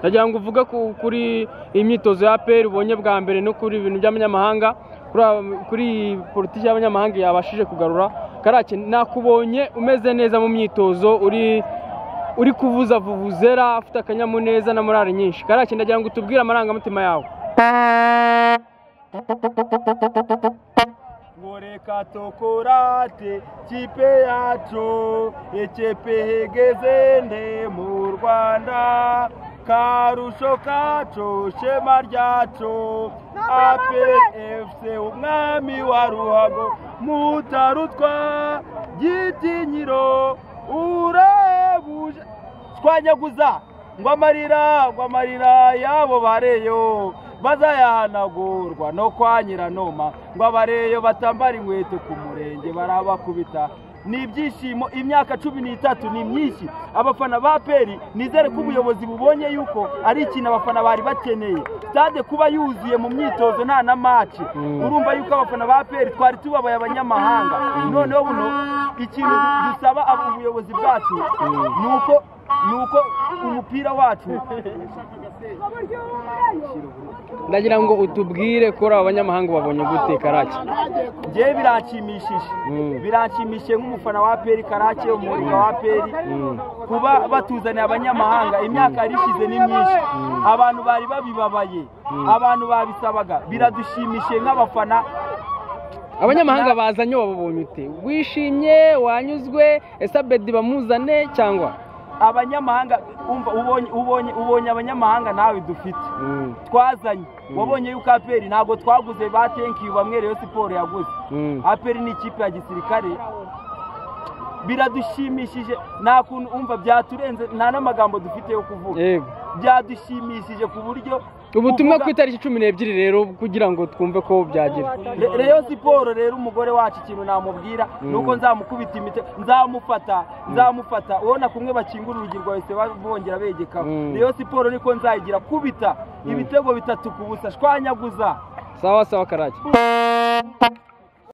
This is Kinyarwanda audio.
ndagira ngo uvuge ku- kuri imyitozo ya APR ubonye bwa mbere no kuri ibintu by'abanyamahanga kuri- kuri politiki y'abanyamahanga yabashije kugarura karake nakubonye umeze neza mu myitozo uri uri kuvuza vuvuzera afite akanyamuneza na morale nyinshi karake ndagira ngo utubwire amarangamutima yawe ngo reka tokorate kipe yacu ekipe hegeze nde mu rwanda karusho kacu shema ryacu apfc umwami wa ruhago mutarutwa gitinyiro urabuje twanyaguza ngo amarira ngo amarira y'abo bareyo bazayahanagurwa no kwa nyiranoma ngo abareyo batambara inkweto ku murenge barabakubita ni ibyishimo imyaka cumi n'itatu ni myinshi abafana ba peri nizere ko ubuyobozi bubonye yuko ari ikintu abafana bari bakeneye stade kuba yuzuye mu myitozo nta na maci urumva yuko abafana ba peri twari tubabaye abanyamahanga noneho buno ikintu dusaba abo- ubuyobozi bwacu ni uko ni uko umupira wacu ndagira ngo utubwire kuri aba banyamahanga babonye gute karake ngewe biranshimishije Mm. biranshimishije nk'umufana wa peri karake umuringa wa peri kuba batuzaniye abanyamahanga imyaka yari ishize ni myinshi abantu bari babibabaye abantu babisabaga biradushimishije nk'abafana abanyamahanga bazanye wababonye ute wishimye wanyuzwe ese abedi bamuzane cyangwa abanyamahanga umva ubonye ubonye ubonye abanyamahanga nawe dufite twazanye wabonye yuko aperi ntabwo twaguze ba tenkiyu bamwe reyo siporo yaguze Mm. aperi ni ikipe ya gisirikare biradushimishije nta kuntu umva byaturenze nta n'amagambo dufite yo kuvuga Yego. byadushimishije ku buryo ubutumwa kuvuga- ku itariki cumi n'ebyiri rero kugira ngo twumve ko byagira Re- reyo siporo rero umugore wacu ikintu namubwira ni uko nzamukubita imite nzamufata nzamufata ubona kumwe bakingura urugi rwahise bongera begekaho Mm. reyo siporo niko nzayigira kubita ibitego bitatu ku busa shwanyaguza sawa sawa karake